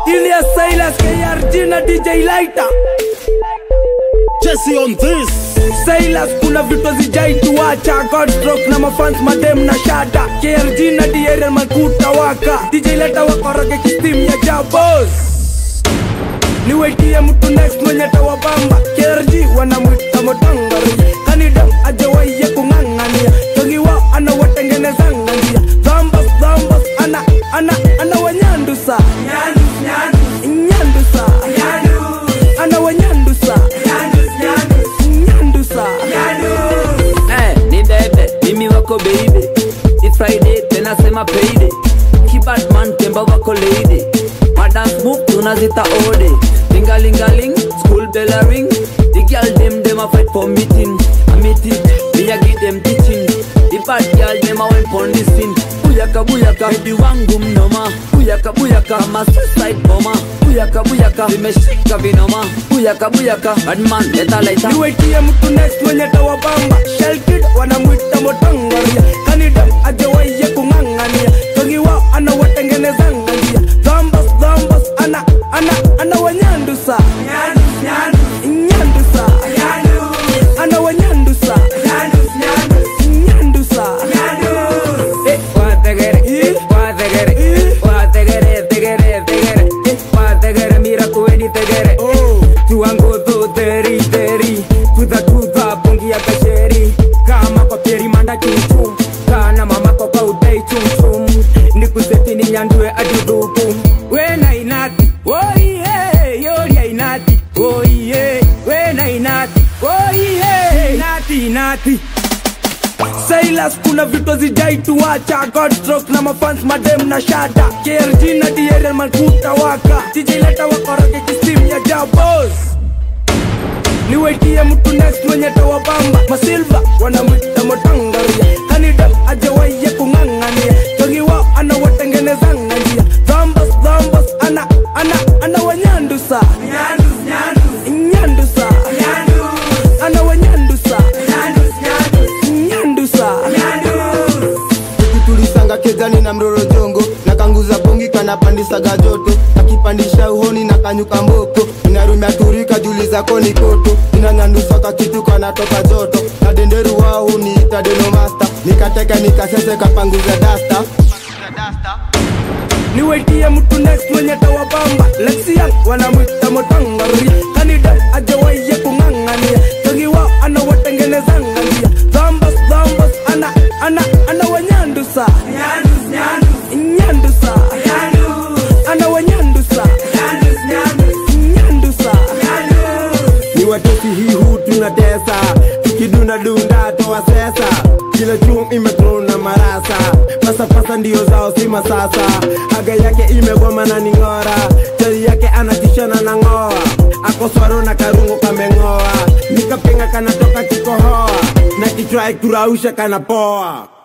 Ilias Silas KRG na DJ Lighter Jesse on this Silas kuna vitu zijaituacha Godstroke na mafans madem na shada KRG na DRL makuta waka DJ Lighter wakoroge kistim ya jabos niwetie mtu next mwenye tawabamba KRG wanamwita motangari kanidam ajawaiye kung'ang'ania togiwa anawatengenezanga njia dhambas dhambas ana ana ana wanyandusa nyandusa ana wanyandusa nyandusa Eh, ni bebe mimi wako baby ni friday tena sema payday kibadman temba wako lady madance move tunazita ode lingalingaling school bell a ring the girl dem dem a fight for meeting a meeting me a give them teaching the bad girl dem a went pon the scene buyaka buyaka hedi wangu mnoma buyaka buyaka ma suicide bomber buyaka buyaka vimeshika vinoma buyaka buyaka badman leta laita niwetie mtu next mwenye tawabamba shelkid wanamwita motangaria kanidam ajawaiye kung'ang'ania togiwa anawatengenezanga njia dhambas dhambas ana ana ana wanyandusa nyandusa ana wanyandusa nyandusa Eh, wategere, Eh. wategere, Eh. wategere, tegere, tegere, eh, wategere, mira kuweni tegere. Oh. Tuango to teri, teri, tuta, tuta, pongi ya kasheri. Kama kwa pieri manda chumchum, kana mama kwa kwa udai chumchum. Nikuseti ni nyandue aduduku. Wena inati, oh yeah, yori ya inati, oh yeah, wena inati, oh yeah, inati, inati. Silas kuna vitu zijaituacha Godstroke na mafans madem na shada KRG na DRL makuta waka DJ leta wakoroge kistim ya jabos niwetie mtu next mwenye tawabamba masilva wanamwita motangaria kanidam ajawaiye kung'ang'ania togiwa anawatengenezanga njia dhambas dhambas ana ana ana wanyandusa nyandusa ana wanyandusa nyandusa tulisanga kezani na mroro jongo na kanguza bongi kanapandisaga joto nakipandisha uhoni na kanyuka mboko inarumia turika juli zako ni koto inanyandusaka kitu kanatoka joto na denderu wao niita denomasta nikateka nikasese kapanguza dasta niwetie mtu next mwenye tawabamba lexian wanamwita motangari kanida ajawaiye kung'ang'ania togiwa anawatengenezanga njia dhambas dhambas ana ana ana wanyandusa nyandusa ana wanyandusa nyandusa ni watesi hii huu tunatesa tukidunda dunda toa sesa kila chum imetrona marasa pasapasa ndio zao si masasa haga yake imegoma na ning'ora chali yake anatishana na ng'oa akoswaro na karungo kameng'oa nikapenga kanatoka kikohoa na kichwa ikurausha kanapoa